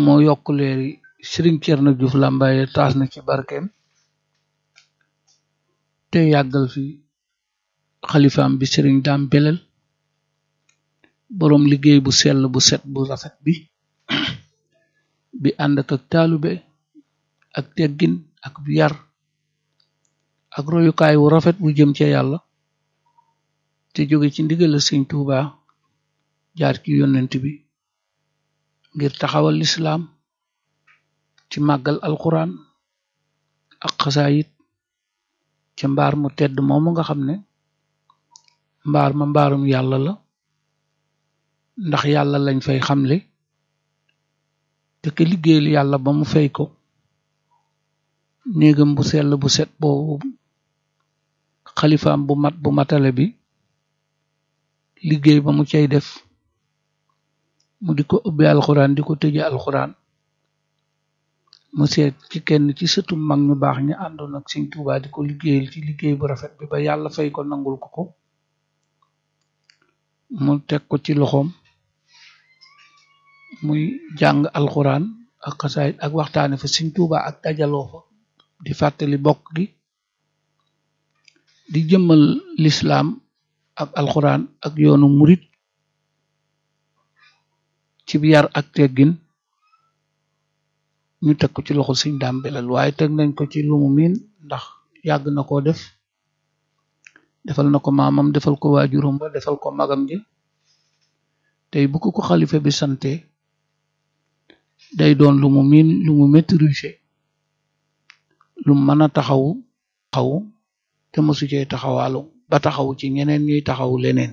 moo yokk leeri Sëriñ Cerno Juuf Làmbaye taas na ci barkeem te yàggal fi xalifaam bi Sëriñ Daam Belel boroom liggéey bu sell bu set bu rafet bi bi ànd ak taalube ak teggin ak bu yar ak royukaay wu rafet bu jëm ca yàlla te jóge ci ndigal Sëriñ Tuuba jaar ci yonent bi ngir taxawal lislaam ci màggal alquran ak xasaayit ca mbaar mu tedd moomu nga xam ne mbaar ma mbaarum yàlla la ndax yàlla lañ fay xamle te ke liggéeyal yàlla ba mu fay ko néegam bu sell bu set boobu xalifaam bu mat bu matale bi liggéey ba mu cay def mu di ko ubbi alxuraan di ko tëje alxuraan mu seet ci kenn ci sëtu mag ñu baax ñi àndoon ak Sëriñ Tuubaa di ko liggéeyal ci liggéey bu rafet bi ba yàlla fay ko nangul ko ko mu teg ko ci loxoom muy jàng alxuraan ak xasaayit ak waxtaane fa Sëriñ Tuubaa ak dajaloo fa di fàttali bokk gi di jëmmal lislaam ak alxuraan ak yoonu murit ci yar ak teggin ñu teg ko ci loxo Sëriñ Daam Belel waaye teg nañ ko ci lu mu miin ndax yàgg na koo def defal na ko maamam defal ko waajuram ba defal ko magam ji tey bu ko ko xalifa bi sante day doon lu mu miin lu mu maîtriser lu mën a taxawu taxawu te mosu cee taxawaalu ba taxawu ci ñeneen ñuy taxawu leneen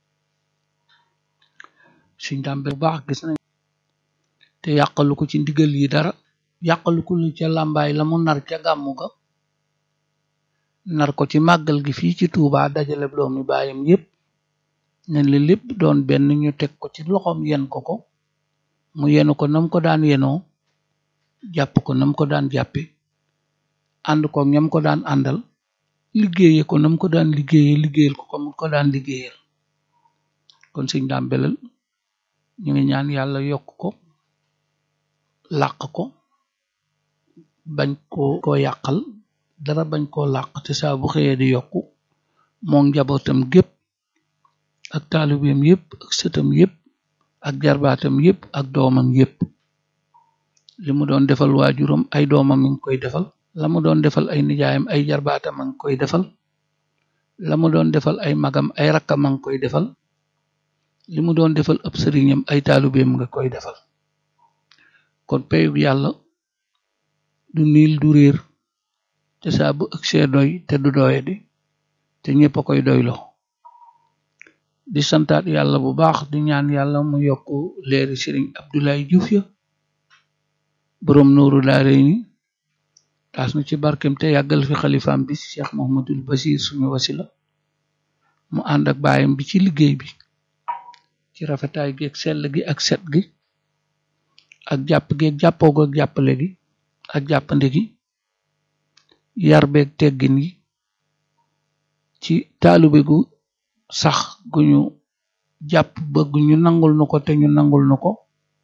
Sëriñ Daam Belel bu baax gis nañ te yàqalu ko ci ndigal yi dara yàqalu ko ca làmbaay la mu nar ca gàmmu ga nar ko ci màggal gi fii ci Tuubaa dajale doomi baayam yépp nen li lépp doon benn ñu teg ko ci loxoom yen ko ko mu yenu ko nam ko daan yenoo jàpp ko nam ko daan jàppe ànd ko ñam ko daan àndal liggéeye ko nam ko daan liggéeye liggéeyal ko ko mu ko daan liggéeyal kon Sëriñ Daam Belel ñu ngi ñaan yàlla yokk ko làq ko bañ koo koo yàqal dara bañ koo làq te saa bu xëyee di yokku moom njabootam gépp ak taalibeem yépp ak sëtam yépp ak jarbaatam yépp ak doomam yépp li mu doon defal waajuram ay doomam mi ngi koy defal la mu doon defal ay nijaayam ay jarbaatam a ngi koy defal la mu doon defal ay magam ay rakkam a ngi koy defal li mu doon defal ab sëriñam ay taalibeem nga koy defal kon peyug yàlla du niil du réer te saa bu ëgsee doy te du doye di te ñépp a koy doyloo di santaat yàlla bu baax di ñaan yàlla mu yokk leeri sëriñ Abdoulaye Diouf ya boroom nooru daare ni taas na ci barkem te yàggal fi xalifaam bi Cheikh Mohamadul Basir suñu wasila mu ànd ak baayam bi ci liggéey bi ci rafetaay gi ak sell gi ak set gi ak jàpp gi ak jàppoo gi ak jàppale gi ak jàppande gi yar beeg teggin yi ci taalube gu sax gu ñu jàpp bëgg ñu nangul nu ko te ñu nangul nu ko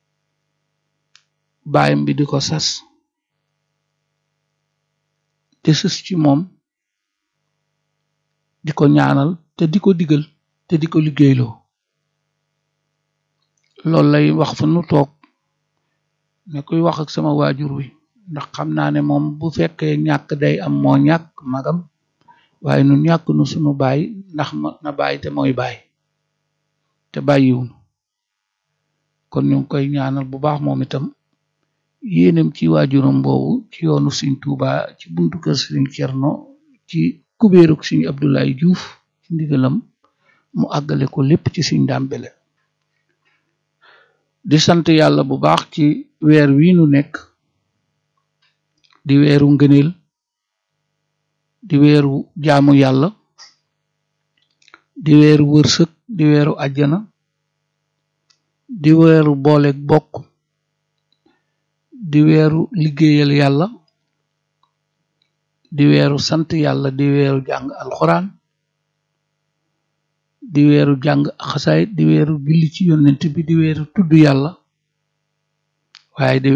baayam bi di ko sas te sës ci moom di ko ñaanal te di ko digal te di ko liggéeyloo loolu lay wax fa nu toog ne kuy wax ak sama waajur wi ndax xam naa ne moom bu fekkee ñàkk day am moo ñàkk magam waaye nun ñàkk nu sunu baay ndax na baay te mooy baay te bàyyiwunu kon ñu ngi koy ñaanal bu baax moom itam yéenem ci waajuram boobu ci yoonu Sëriñ Tuubaa ci buntu kër Sëriñ Cerno ci kubéeruk Sëriñ Abdoulaye Diouf ci ndigalam mu àggale ko lépp ci Sëriñ Daam Belel di sant yàlla bu baax ci weer wi nu nekk di weeru ngëneel di weeru jaamu yàlla di weeru wërsëg di weeru àjjana di weeru booleeg bokk di weeru liggéeyal yàlla di weeru sant yàlla di weeru jàng alxuraan di weeru jàng xasaayit di weeru julli ci yonent bi di weeru tudd yàlla waaye di